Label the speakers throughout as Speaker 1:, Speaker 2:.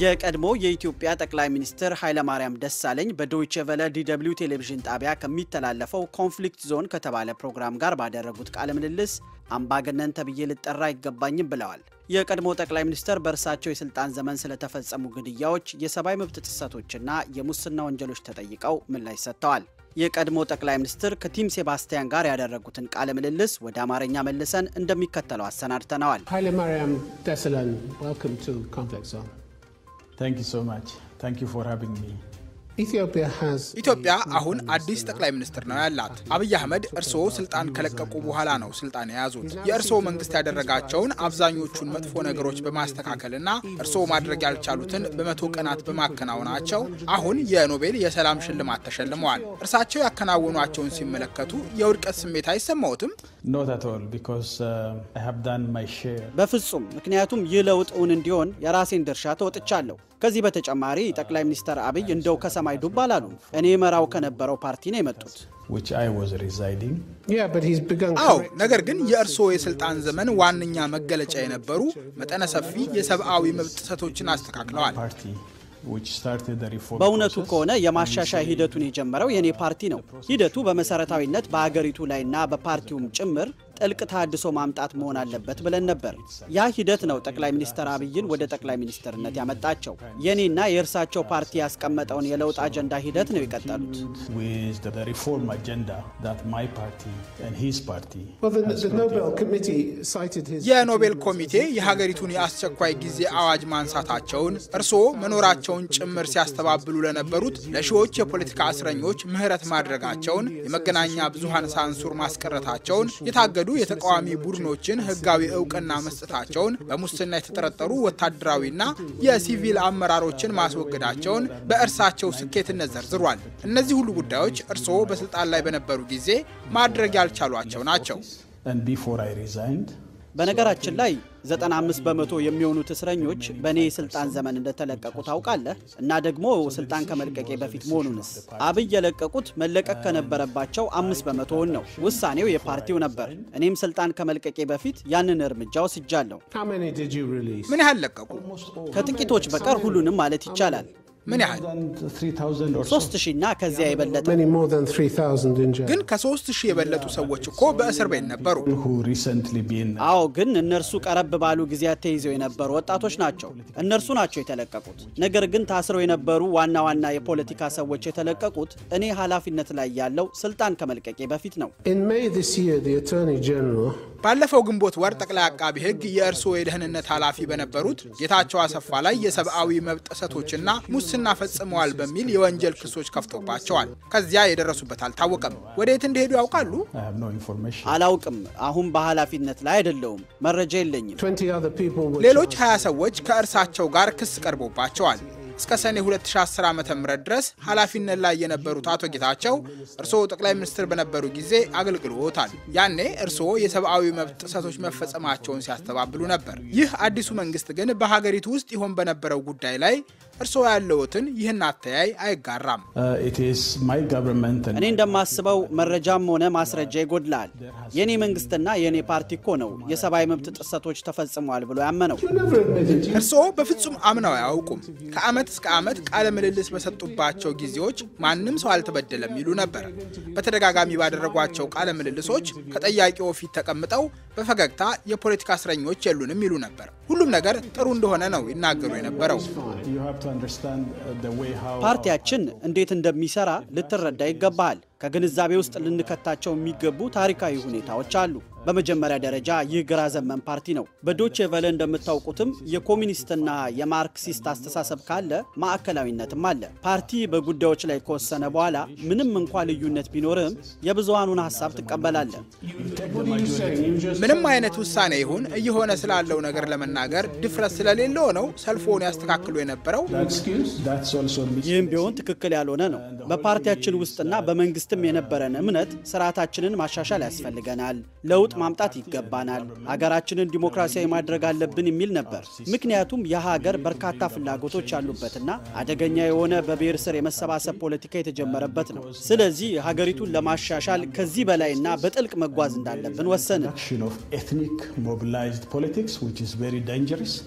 Speaker 1: የቀድሞ የኢትዮጵያ ጠቅላይ ሚኒስትር ኃይለማርያም ደሳለኝ በዶይቼ ቨለ ዲደብሊው ቴሌቪዥን ጣቢያ ከሚተላለፈው ኮንፍሊክት ዞን ከተባለ ፕሮግራም ጋር ባደረጉት ቃለ ምልልስ አምባገነን ተብዬ ልጠራ አይገባኝም ብለዋል። የቀድሞ ጠቅላይ ሚኒስትር በእርሳቸው የስልጣን ዘመን ስለተፈጸሙ ግድያዎች፣ የሰብአዊ መብት ጥሰቶችና የሙስና ወንጀሎች ተጠይቀው ምላሽ ሰጥተዋል። የቀድሞ ጠቅላይ ሚኒስትር ከቲም ሴባስቲያን ጋር ያደረጉትን ቃለ ምልልስ ወደ አማርኛ መልሰን እንደሚከተለው አሰናድተነዋል።
Speaker 2: Hailemariam Desalegn, welcome to Conflict Zone.
Speaker 3: Thank you so much. Thank you for having me.
Speaker 2: Ethiopia has
Speaker 4: ኢትዮጵያ አሁን አዲስ ጠቅላይ ሚኒስትር ነው ያላት። አብይ አህመድ እርስዎ ስልጣን ከለቀቁ በኋላ ነው ስልጣን የያዙት። የእርስዎ መንግስት ያደረጋቸውን አብዛኞቹን መጥፎ ነገሮች በማስተካከልና እርስዎ ማድረግ ያልቻሉትን በመቶ ቀናት በማከናወናቸው አሁን የኖቤል የሰላም ሽልማት ተሸልመዋል። እርሳቸው ያከናወኗቸውን ሲመለከቱ የውድቀት ስሜት አይሰማዎትም?
Speaker 3: Not at all, because uh, I have done my share.
Speaker 1: በፍጹም ምክንያቱም ይህ ለውጥ እውን እንዲሆን የራሴን ድርሻ ተወጥቻለሁ። ከዚህ በተጨማሪ ጠቅላይ ሚኒስትር አብይ እንደው ከሰማይ ዱብ አላሉ። እኔ መራው ከነበረው ፓርቲ ነው የመጡት።
Speaker 3: which I was residing.
Speaker 2: yeah, but he's begun.
Speaker 4: አዎ፣
Speaker 2: correct-
Speaker 4: ነገር ግን የእርስዎ የስልጣን ዘመን ዋነኛ መገለጫ የነበሩ መጠነ ሰፊ የሰብአዊ መብት ጥሰቶችን አስተካክለዋል።
Speaker 3: Party which started the reform
Speaker 1: በእውነቱ
Speaker 3: process.
Speaker 1: ከሆነ የማሻሻያ ሂደቱን የጀመረው የኔ ፓርቲ ነው። ሂደቱ በመሰረታዊነት በሀገሪቱ ላይና በፓርቲውም ጭምር ጥልቅ ተሃድሶ ማምጣት መሆን አለበት ብለን ነበር። ያ ሂደት ነው ጠቅላይ ሚኒስትር አብይን ወደ ጠቅላይ ሚኒስትርነት ያመጣቸው። የኔና የእርሳቸው ፓርቲ ያስቀመጠውን የለውጥ አጀንዳ ሂደት ነው የቀጠሉት።
Speaker 3: with the, the reform agenda that my party and his party
Speaker 2: Well, the,
Speaker 3: has
Speaker 2: the
Speaker 3: brought
Speaker 2: Nobel
Speaker 3: in.
Speaker 2: Committee cited his.
Speaker 4: የኖቤል ኮሚቴ የሀገሪቱን የአስቸኳይ ጊዜ አዋጅ ማንሳታቸውን እርስዎ መኖራቸውን ጭምር ሲያስተባብሉ ለነበሩት ለሺዎች የፖለቲካ እስረኞች ምህረት ማድረጋቸውን፣ የመገናኛ ብዙሃን ሳንሱር ማስቀረታቸውን፣ የታገዱ የተቃዋሚ ቡድኖችን ህጋዊ እውቅና መስጠታቸውን፣ በሙስና የተጠረጠሩ ወታደራዊና የሲቪል አመራሮችን ማስወገዳቸውን በእርሳቸው ስኬትነት ዘርዝሯል። እነዚህ ሁሉ ጉዳዮች እርስዎ በስልጣን ላይ በነበሩ ጊዜ ማድረግ ያልቻሏቸው ናቸው።
Speaker 3: and before I resigned
Speaker 1: በነገራችን ላይ 95 በመቶ የሚሆኑት እስረኞች በእኔ የስልጣን ዘመን እንደተለቀቁ ታውቃለህ። እና ደግሞ ስልጣን ከመልቀቄ በፊት መሆኑንስ አብይ የለቀቁት መለቀቅ ከነበረባቸው አምስት በመቶውን ነው። ውሳኔው የፓርቲው ነበር። እኔም ስልጣን ከመልቀቄ በፊት ያንን እርምጃ ወስጃለሁ።
Speaker 2: How many did you release?
Speaker 4: ምን ያህል ለቀቁ?
Speaker 1: ከጥቂቶች በቀር ሁሉንም ማለት ይቻላል።
Speaker 4: ምን ያህል?
Speaker 3: and 3,000 or so.
Speaker 1: ሶስት ሺና ከዚያ የበለጠ
Speaker 2: Many more than 3,000 in jail.
Speaker 4: ግን ከሶስት ሺህ የበለጡ ሰዎች እኮ በእስር ቤት ነበሩ።
Speaker 3: who recently been
Speaker 1: አዎ ግን እነርሱ ቀረብ ባሉ ጊዜያት ተይዘው የነበሩ ወጣቶች ናቸው። እነርሱ ናቸው የተለቀቁት። ነገር ግን ታስረው የነበሩ ዋና ዋና የፖለቲካ ሰዎች የተለቀቁት እኔ ኃላፊነት ላይ ያለው ስልጣን ከመልቀቄ በፊት ነው።
Speaker 2: In May this year, the Attorney General
Speaker 4: ባለፈው ግንቦት ወር ጠቅላይ አቃቢ ሕግ የእርስዎ የደህንነት ኃላፊ በነበሩት ጌታቸው አሰፋ ላይ የሰብአዊ መብት ጥሰቶችና ሙስና ፈጽመዋል በሚል የወንጀል ክሶች ከፍቶባቸዋል። ከዚያ የደረሱበት አልታወቀም። ወዴት እንደሄዱ ያውቃሉ?
Speaker 3: I have no information.
Speaker 1: አላውቅም። አሁን በኃላፊነት ላይ አይደለውም። መረጃ የለኝም።
Speaker 2: 20 other people were
Speaker 4: ሌሎች
Speaker 2: charged.
Speaker 4: 20 ሰዎች ከእርሳቸው ጋር ክስ ቀርቦባቸዋል። እስከ ሰኔ 2010 ዓ ም ድረስ ኃላፊነት ላይ የነበሩት አቶ ጌታቸው እርስዎ ጠቅላይ ሚኒስትር በነበሩ ጊዜ አገልግሎታል። ያኔ እርስዎ የሰብአዊ መብት ጥሰቶች መፈጸማቸውን ሲያስተባብሉ ነበር። ይህ አዲሱ መንግስት ግን በሀገሪቱ ውስጥ ይሆን በነበረው ጉዳይ ላይ እርስዎ ያለዎትን ይህን አተያይ አይጋራም።
Speaker 3: Uh, it is my government and
Speaker 1: እኔ እንደማስበው መረጃም ሆነ ማስረጃ ይጎድላል። የእኔ መንግስትና የእኔ ፓርቲ እኮ ነው የሰብአዊ መብት ጥሰቶች ተፈጽመዋል ብሎ ያመነው።
Speaker 2: You never admitted you.
Speaker 4: እርስዎ በፍጹም አምነው አያውቁም። ከዓመት እስከ ዓመት ቃለ ምልልስ በሰጡባቸው ጊዜዎች ማንም ሰው አልተበደለም ይሉ ነበር። በተደጋጋሚ ባደረጓቸው ቃለ ምልልሶች ከጠያቂው ፊት ተቀምጠው በፈገግታ የፖለቲካ እስረኞች የሉንም ይሉ ነበር። ሁሉም ነገር ጥሩ እንደሆነ ነው ይናገሩ የነበረው።
Speaker 3: you have to understand uh, the way how
Speaker 1: ፓርቲያችን እንዴት እንደሚሰራ ልትረዳ ይገባሃል። ከግንዛቤ ውስጥ ልንከታቸው የሚገቡ ታሪካዊ ሁኔታዎች አሉ። በመጀመሪያ ደረጃ ይህ ግራ ዘመን ፓርቲ ነው። በዶቼ ቨለ እንደምታውቁትም የኮሚኒስትና የማርክሲስት አስተሳሰብ ካለ ማዕከላዊነትም አለ። ፓርቲ በጉዳዮች ላይ ከወሰነ በኋላ ምንም እንኳ ልዩነት ቢኖርም የብዙሃኑን ሀሳብ ትቀበላለህ።
Speaker 2: What are you saying? You just
Speaker 4: ምንም አይነት ውሳኔ ይሁን እየሆነ ስላለው ነገር ለመናገር ድፍረት ስለሌለው ነው ሰልፎን ያስተካክሉ የነበረው።
Speaker 2: excuse?
Speaker 3: that's also mis-
Speaker 1: ይህም ቢሆን ትክክል ያልሆነ ነው። በፓርቲያችን ውስጥና በመንግስትም የነበረን እምነት ስርዓታችንን ማሻሻል ያስፈልገናል፣ ለውጥ ማምጣት ይገባናል፣ ሀገራችንን ዲሞክራሲያዊ ማድረግ አለብን የሚል ነበር። ምክንያቱም የሀገር በርካታ ፍላጎቶች ያሉበትና አደገኛ የሆነ በብሔር ስር የመሰባሰብ ፖለቲካ የተጀመረበት ነው። ስለዚህ ሀገሪቱን ለማሻሻል ከዚህ በላይና በጥልቅ መጓዝ እንዳለብን ወሰንን።
Speaker 3: action of ethnic mobilized politics which is very dangerous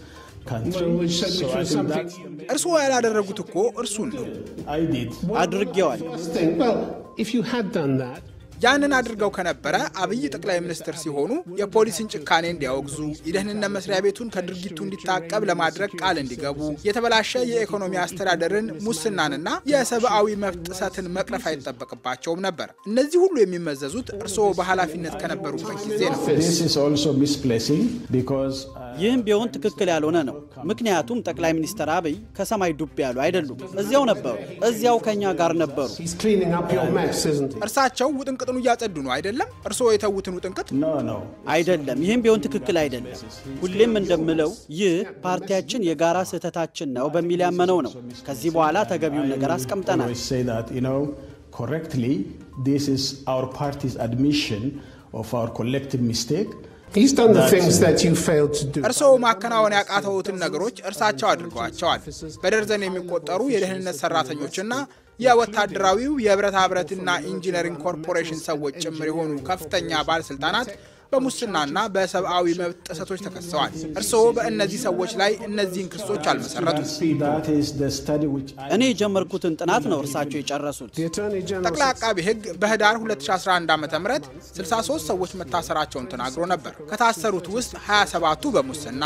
Speaker 3: country.
Speaker 2: Well, which-
Speaker 3: so
Speaker 2: which
Speaker 3: I
Speaker 2: was
Speaker 3: think
Speaker 2: something-
Speaker 3: that's
Speaker 4: እርስዎ ያላደረጉት እኮ እርሱን ነው።
Speaker 3: I did.
Speaker 1: አድርጌዋል።
Speaker 2: First thing, well, if you had done that,
Speaker 4: ያንን አድርገው ከነበረ አብይ ጠቅላይ ሚኒስትር ሲሆኑ የፖሊስን ጭካኔ እንዲያወግዙ፣ የደህንነት መስሪያ ቤቱን ከድርጊቱ እንዲታቀብ ለማድረግ ቃል እንዲገቡ፣ የተበላሸ የኢኮኖሚ አስተዳደርን፣ ሙስናንና የሰብአዊ መብት ጥሰትን መቅረፍ አይጠበቅባቸውም ነበር። እነዚህ ሁሉ የሚመዘዙት እርስዎ በኃላፊነት ከነበሩበት ጊዜ ነው።
Speaker 3: This is also misplacing because uh,
Speaker 1: ይህም ቢሆን ትክክል ያልሆነ ነው። ምክንያቱም ጠቅላይ ሚኒስትር አብይ ከሰማይ ዱብ ያሉ አይደሉም። እዚያው ነበሩ፣ እዚያው ከኛ ጋር ነበሩ።
Speaker 2: he's cleaning up your mess, isn't he?
Speaker 4: እርሳቸው ውጥንቅጡን እያጸዱ ነው አይደለም? እርስዎ የተዉትን ውጥንቅጥ
Speaker 3: no, no.
Speaker 1: አይደለም፣ ይህም ቢሆን ትክክል አይደለም። ሁሌም እንደምለው ይህ ፓርቲያችን የጋራ ስህተታችን ነው በሚል ያመነው ነው። ከዚህ በኋላ ተገቢውን ነገር አስቀምጠናል።
Speaker 3: always say that, you know, correctly, this is our party's admission of our collective mistake.
Speaker 2: He's done the
Speaker 3: That's-
Speaker 2: things that you failed to do.
Speaker 4: እርስዎ ማከናወን ያቃተውትን ነገሮች እርሳቸው አድርገዋቸዋል። በደርዘን የሚቆጠሩ የደህንነት ሰራተኞችና የወታደራዊው የብረታ ብረትና ኢንጂነሪንግ ኮርፖሬሽን ሰዎች ጭምር የሆኑ ከፍተኛ ባለስልጣናት በሙስናና በሰብአዊ መብት ጥሰቶች ተከሰዋል። እርስዎ በእነዚህ ሰዎች ላይ እነዚህን ክሶች አልመሰረቱም።
Speaker 3: That is the study which I
Speaker 1: እኔ የጀመርኩትን ጥናት ነው እርሳቸው የጨረሱት።
Speaker 2: The Attorney General
Speaker 4: ጠቅላይ አቃቢ ሕግ በህዳር 2011 ዓ ም 63 ሰዎች መታሰራቸውን ተናግሮ ነበር። ከታሰሩት ውስጥ 27ቱ በሙስና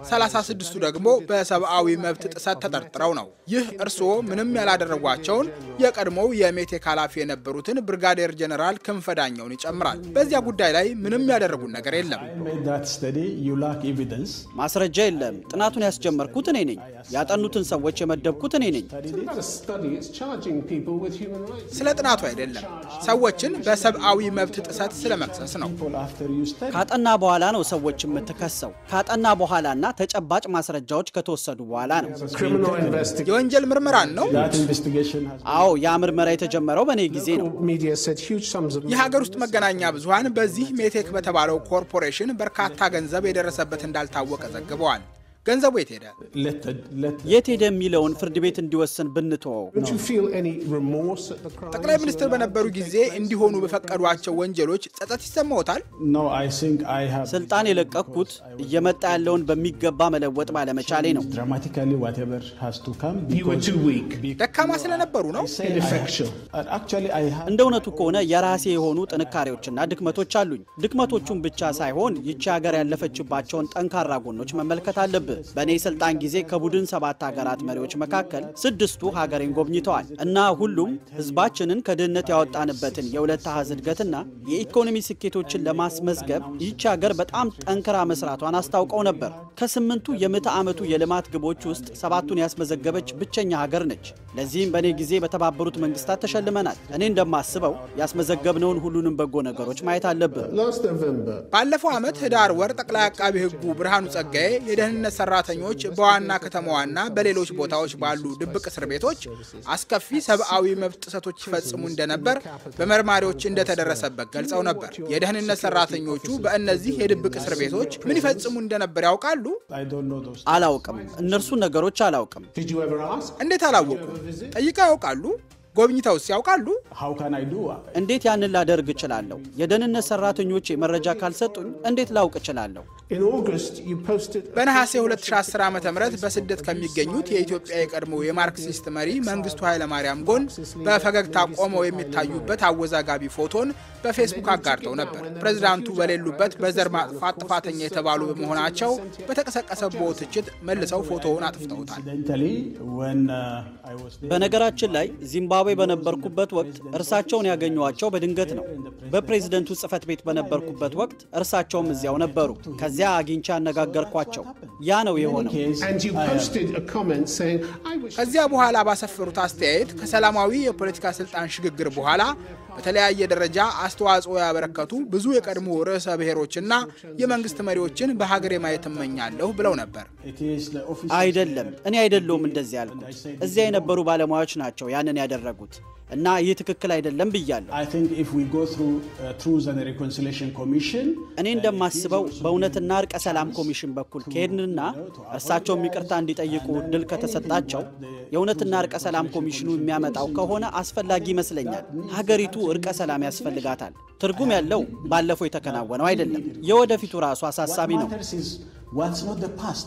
Speaker 4: 36ቱ ደግሞ በሰብአዊ መብት ጥሰት ተጠርጥረው ነው። ይህ እርስዎ ምንም ያላደረጓቸውን የቀድሞው የሜቴክ ኃላፊ የነበሩትን ብርጋዴር ጀኔራል ክንፈ ዳኘውን ይጨምራል። በዚያ ጉዳይ ላይ ምንም ያደረጉት ነገር የለም።
Speaker 3: made that study, you lack evidence.
Speaker 1: ማስረጃ የለም። ጥናቱን ያስጀመርኩት እኔ ነኝ። ያጠኑትን ሰዎች የመደብኩት እኔ ነኝ።
Speaker 2: It's not a study, it's charging people with human rights.
Speaker 4: ስለ ጥናቱ አይደለም፣ ሰዎችን በሰብአዊ መብት ጥሰት ስለ መክሰስ ነው።
Speaker 3: People after you study.
Speaker 1: ካጠና በኋላ ነው ሰዎች የምትከሰው። ካጠና በኋላና ተጨባጭ ማስረጃዎች ከተወሰዱ በኋላ ነው።
Speaker 2: Criminal investigation.
Speaker 4: የወንጀል ምርመራን ነው።
Speaker 3: That investigation has
Speaker 1: አዎ ያ ምርመራ የተጀመረው በእኔ ጊዜ ነው።
Speaker 2: Media said huge sums of
Speaker 4: የሀገር ውስጥ መገናኛ ብዙኃን በዚህ ሜቴክ በተባለው ኮርፖሬሽን በርካታ ገንዘብ የደረሰበት እንዳልታወቀ ዘግበዋል። ገንዘቡ የት ሄደ?
Speaker 3: let the, let
Speaker 1: የት ሄደ የሚለውን ፍርድ ቤት እንዲወስን ብንተወው
Speaker 2: Don't you feel any remorse at the crime?
Speaker 4: ጠቅላይ ሚኒስትር በነበሩ ጊዜ እንዲሆኑ በፈቀዷቸው ወንጀሎች ጸጸት ይሰማዎታል?
Speaker 3: no, I think I have
Speaker 1: ስልጣን የለቀቅኩት እየመጣ ያለውን በሚገባ መለወጥ ባለመቻሌ ነው።
Speaker 3: dramatically whatever has to come
Speaker 2: You were
Speaker 3: because
Speaker 2: too weak.
Speaker 4: ደካማ ስለነበሩ ነው።
Speaker 3: say I have-
Speaker 2: Ineffectual.
Speaker 3: and actually I have
Speaker 1: እንደ እውነቱ ከሆነ የራሴ የሆኑ ጥንካሬዎችና ድክመቶች አሉኝ። ድክመቶቹን ብቻ ሳይሆን ይቺ ሀገር ያለፈችባቸውን ጠንካራ ጎኖች መመልከት አለብህ። በእኔ ስልጣን ጊዜ ከቡድን ሰባት ሀገራት መሪዎች መካከል ስድስቱ ሀገሬን ጎብኝተዋል እና ሁሉም ህዝባችንን ከድህነት ያወጣንበትን የሁለት አሃዝ እድገትና የኢኮኖሚ ስኬቶችን ለማስመዝገብ ይቺ ሀገር በጣም ጠንክራ መስራቷን አስታውቀው ነበር። ከስምንቱ የምዕተ ዓመቱ የልማት ግቦች ውስጥ ሰባቱን ያስመዘገበች ብቸኛ ሀገር ነች። ለዚህም በእኔ ጊዜ በተባበሩት መንግስታት ተሸልመናል። እኔ እንደማስበው ያስመዘገብነውን ሁሉንም በጎ ነገሮች ማየት አለብን።
Speaker 2: Last November,
Speaker 4: ባለፈው ዓመት ህዳር ወር ጠቅላይ አቃቢ ህጉ ብርሃኑ ጸጋዬ የደህንነት ሰራተኞች በዋና ከተማዋና በሌሎች ቦታዎች ባሉ ድብቅ እስር ቤቶች አስከፊ ሰብአዊ መብት ጥሰቶች ይፈጽሙ እንደነበር በመርማሪዎች እንደተደረሰበት ገልጸው ነበር። የደህንነት ሰራተኞቹ በእነዚህ የድብቅ እስር ቤቶች ምን ይፈጽሙ እንደነበር ያውቃሉ?
Speaker 3: I don't know those
Speaker 1: አላውቅም፣ እነርሱን ነገሮች አላውቅም።
Speaker 2: did you ever ask?
Speaker 4: እንዴት አላወቁ? ጠይቀው ያውቃሉ? ጎብኝተውስ ያውቃሉ?
Speaker 3: how can I do
Speaker 1: እንዴት ያንን ላደርግ እችላለሁ? የደህንነት ሰራተኞቼ መረጃ ካልሰጡኝ እንዴት ላውቅ እችላለሁ?
Speaker 2: In August, you posted
Speaker 4: በነሐሴ 2010 ዓ ም በስደት ከሚገኙት የኢትዮጵያ የቀድሞ የማርክሲስት መሪ መንግስቱ ኃይለማርያም ጎን በፈገግታ ቆመው የሚታዩበት አወዛጋቢ ፎቶን በፌስቡክ አጋርተው ነበር። ፕሬዚዳንቱ በሌሉበት በዘር ማጥፋት ጥፋተኛ የተባሉ በመሆናቸው በተቀሰቀሰበው ትችት መልሰው ፎቶውን አጥፍተውታል።
Speaker 3: incidentally when uh, I was there
Speaker 1: በነገራችን ላይ ዚምባብዌ በነበርኩበት ወቅት እርሳቸውን ያገኘኋቸው በድንገት ነው። በፕሬዝደንቱ ጽህፈት ቤት በነበርኩበት ወቅት እርሳቸውም እዚያው ነበሩ። ከዚያ አግኝቼ አነጋገርኳቸው። ያ ነው የሆነው።
Speaker 3: case
Speaker 2: and you posted a comment saying, I wish
Speaker 4: ከዚያ በኋላ ባሰፈሩት አስተያየት ከሰላማዊ የፖለቲካ ስልጣን ሽግግር በኋላ በተለያየ ደረጃ አስተዋጽኦ ያበረከቱ ብዙ የቀድሞ ርዕሰ ብሔሮችና የመንግስት መሪዎችን በሀገሬ ማየት እመኛለሁ ብለው ነበር።
Speaker 3: it is the office
Speaker 1: አይደለም፣ እኔ አይደለሁም እንደዚህ ያልኩት። እዚያ የነበሩ ባለሙያዎች ናቸው ያንን ያደረጉት እና ይህ ትክክል አይደለም ብያለሁ።
Speaker 3: I think if we go through uh, Truth and Reconciliation Commission
Speaker 1: እኔ እንደማስበው በእውነትና እርቀ ሰላም ኮሚሽን በኩል ከሄድንና እርሳቸውም ይቅርታ እንዲጠይቁ እድል ከተሰጣቸው የእውነትና እርቀ ሰላም ኮሚሽኑ የሚያመጣው ከሆነ አስፈላጊ ይመስለኛል። ሀገሪቱ እርቀ ሰላም ያስፈልጋታል። ትርጉም ያለው ባለፈው የተከናወነው አይደለም። የወደፊቱ ራሱ አሳሳቢ ነው።
Speaker 3: matters is what's not the past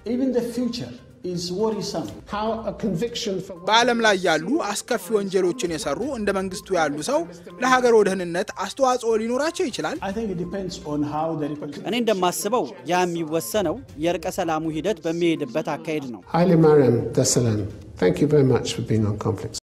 Speaker 3: Even the future is worrisome.
Speaker 2: How a conviction for
Speaker 4: በዓለም ላይ ያሉ አስከፊ ወንጀሎችን የሰሩ እንደ መንግስቱ ያሉ ሰው ለሀገሮ ደህንነት አስተዋጽኦ ሊኖራቸው ይችላል።
Speaker 3: I think it depends on how the Republic.
Speaker 1: እኔ እንደማስበው ያ የሚወሰነው የእርቀ ሰላሙ ሂደት በሚሄድበት አካሄድ ነው።
Speaker 2: Haile Mariam Desalegn, thank you very much for being on Conflicts.